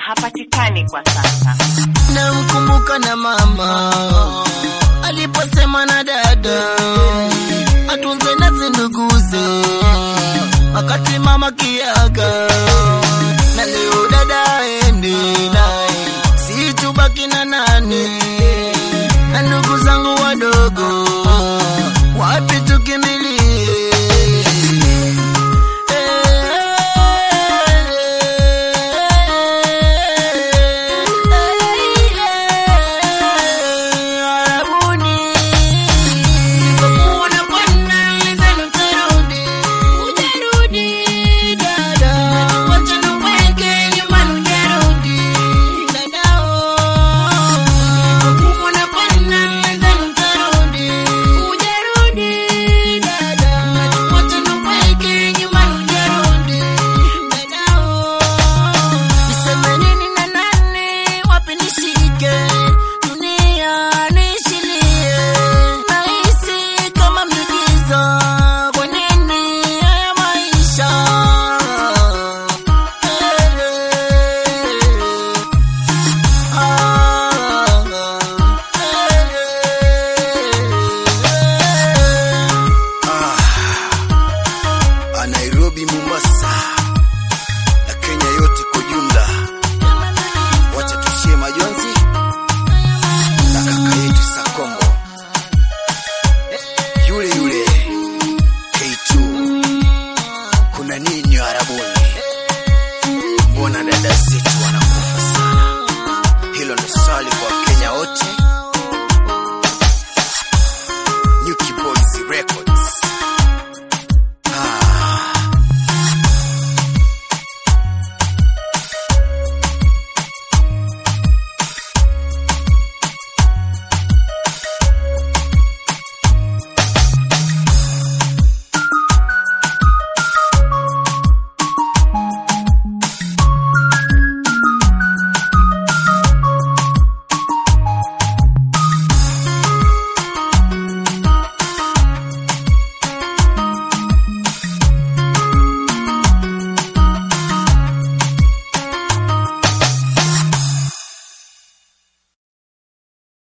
hapatikani kwa sasa. namkumbuka na mama aliposema na dada atunze nasi nduguze wakati mama kiaga na leo dada aende naye si tubaki na nani na ndugu zangu wadogo wapi tukimbilie Arabuni Nilipokuona bwana nilidhani utarudi. Hujarudi, dada. Wacha niweke nyumbani, hujarudi, dadao. Nilipokuona bwana nilidhani utarudi. Hujarudi, dada. Wacha niweke nyumbani, hujarudi, dadao. Niseme nini na nani, wapi nishike? Dunia nishilie, nahisi kama mligizo. Kwa nini haya maisha? Ah, Nairobi, Mombasa na Kenya yote kwa jumla, wacha tushie majonzi na kaka yetu Sakombo yule yule K2. Kuna nini Arabuni? Mbona dada zetu wanakufa sana? Hilo ni swali kwa Wakenya wote